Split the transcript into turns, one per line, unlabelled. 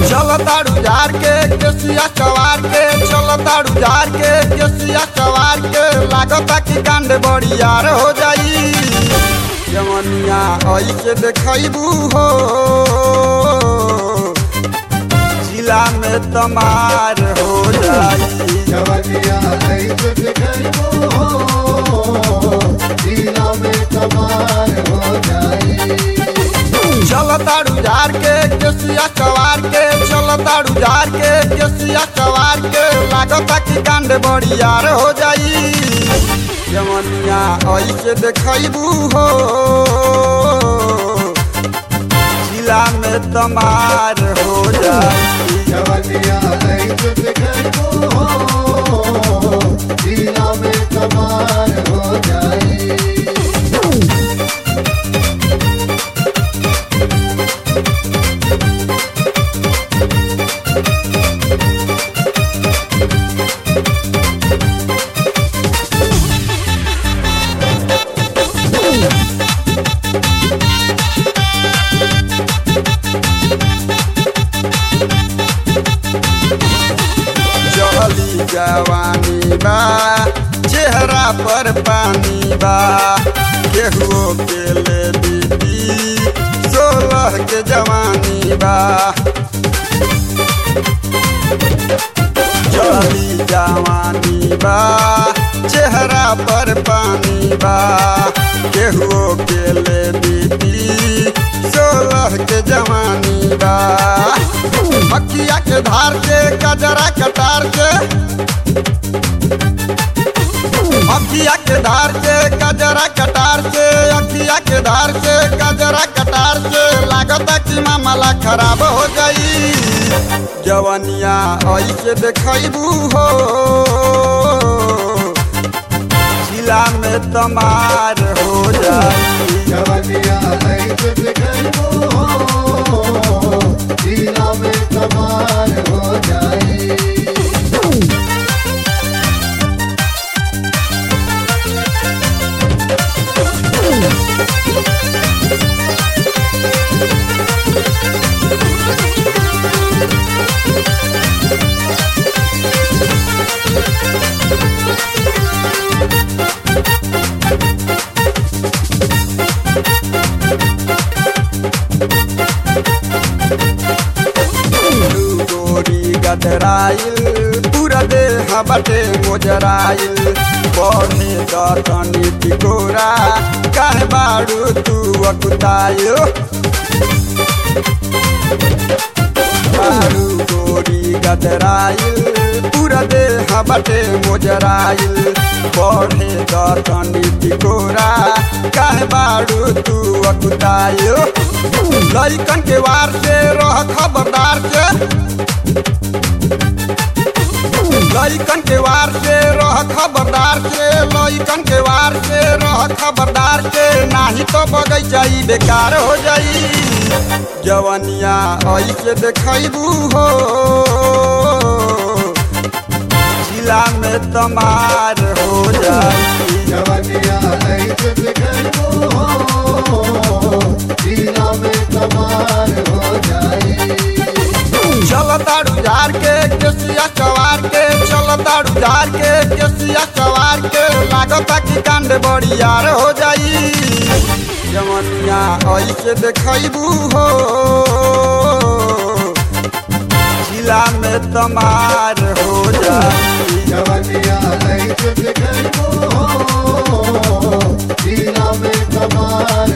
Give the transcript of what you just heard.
चल ताड़ू जार के केसिया चवार के चल ताड़ू जार के केसिया चवार के लागता कि कांड बड़ियार हो जाई जवनिया ऐसे देखबू हो जिला में तमार हो जाई
जवनिया ऐसे दिखबो हो जिला में कमाल हो जाई
चल ताड़ू जार के केसिया चवार के चल ताड़ू जार के केसिया चवार के लागता कि कांड बड़ियार हो जाई जवनिया ऐसे देखबू हो जिला में तमार हो जाई
जवनिया ऐसे दिखबो हो जिला में कमाल हो जाई
चली जवानी बा चेहरा पर पानी बा केहुओ के ले बीती सोलह के जवानी बा चली जवानी बा चेहरा पर पानी बा केहुओ के ले बीती सोलह के जवानी बा अखिया के धार के कजरा कटार के अखिया के धार के कजरा कटार के अखिया के धार के कजरा कटार के लागता कि मामला खराब हो गई जवनिया ऐसे देखबू हो जिला में तमार हो जाई
जवनिया ऐसे दिखबो हो जिला में कमाल हो जाई
गोरी गदराइल पूरा देह बटे मोजराइल बढ़े दतनी टिकोरा काहे बाड़ू तू अकुताइल बाड़ू गोरी गदराइल पूरा देह बटे मोजराइल बढ़े दतनी टिकोरा काहे बाड़ू तू अकुताइल लइकन के वार से रह खबरदार से लइकन के वार से रह खबरदार से लइकन के वार से रह खबरदार से नाही तो बगैचा ई बेकार हो जाई जवनिया ऐसे देखबू हो जिला में तमार हो जाई
जवनिया ऐसे दिखबो हो जिला में कमाल हो जाई
चल ताड़ू जार के केसिया चवार के चल ताड़ू जार के केसिया चवार के लागता कि कांड बड़ियार हो जाई जवनिया ऐसे देखबू हो जिला में तमार हो जाई
जवनिया ऐसे दिखबो हो जिला में कमाल